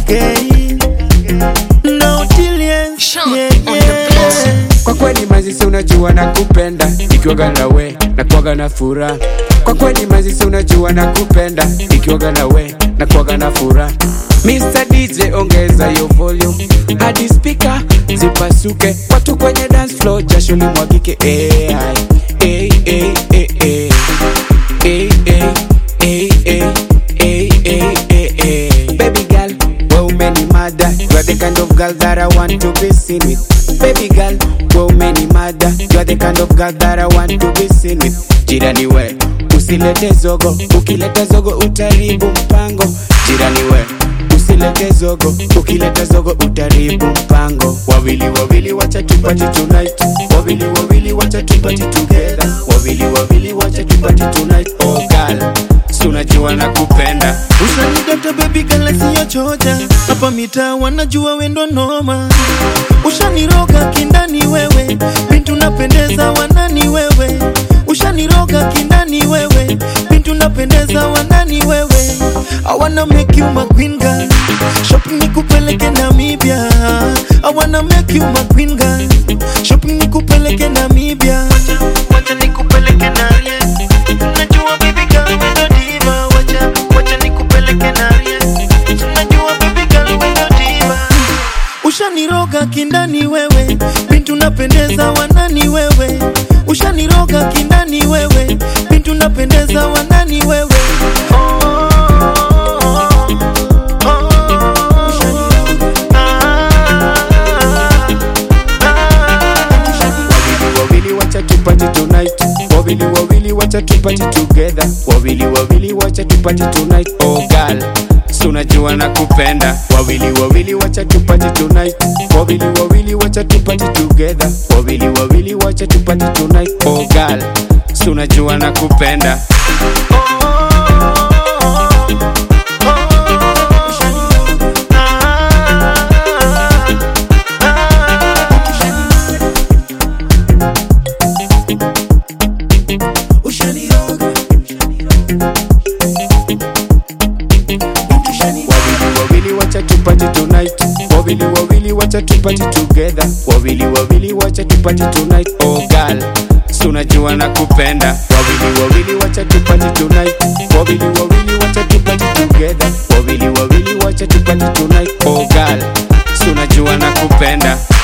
again. No delays, Sean yeah, on the yeah. Kwa kweli mazisi unajua na kupenda Nikiwaga na we na kuwaga na furaha Kwa kweli mazisi unajua na kupenda Nikiwaga na we na kuwaga na furaha Mr. DJ ongeza yo volume hadi speaker zipasuke watu kwenye dance floor jasho limwagike eh, ai, eh, eh, eh, eh. Eh, eh, eh, eh, eh, eh, eh, eh. Baby girl, wewe umenimada You are the kind of girl that I want to be seen with Baby girl, wewe umenimada You are the kind of girl that I want to be seen with Jirani we, usilete zogo Ukileta zogo utaribu mpango Jirani we, usilete zogo Ukileta zogo utaribu mpango Wawili wawili wacha tupati tonight Wawili wawili wacha tupati together Wawili wawili wacha tupati tonight Oh girl, si unajua na kupenda Ushanidata baby girl siyo choja hapa mitaa wanajua wendo noma ushaniroga kindani wewe bintu napendeza wanani wewe ushaniroga kindani wewe bintu napendeza wanani wewe I wanna make you my queen girl shopping nikupeleke Namibia I wanna make you my queen girl shopping nikupeleke Namibia wacha nikupeleke naye Najua baby girl we ndo diva Wacha, wacha nikupeleke naye Najua baby girl we ndo diva Ushaniroga kindani wewe Bintu napendeza wanani wewe Ushaniroga kindani wewe Bintu napendeza wanani wewe oh, oh, oh, Wawili wawili wacha tupati tonight Wawili wawili wacha tupati together Wawili wawili wacha tupati tonight Oh girl, si unajua na kupenda Wawili wawili wacha tupati tonight Wawili wawili wacha tupati together Wawili wawili wacha tupati tonight Oh girl, si unajua na kupenda Wawili wawili wacha tupati tonight Wawili wawili wacha tupati together Wawili wawili wacha tupati tonight Oh girl, si unajua na kupenda Wawili wawili wacha tupati tonight Wawili wawili wacha tupati together Wawili wawili wacha tupati tonight Oh girl, si unajua na kupenda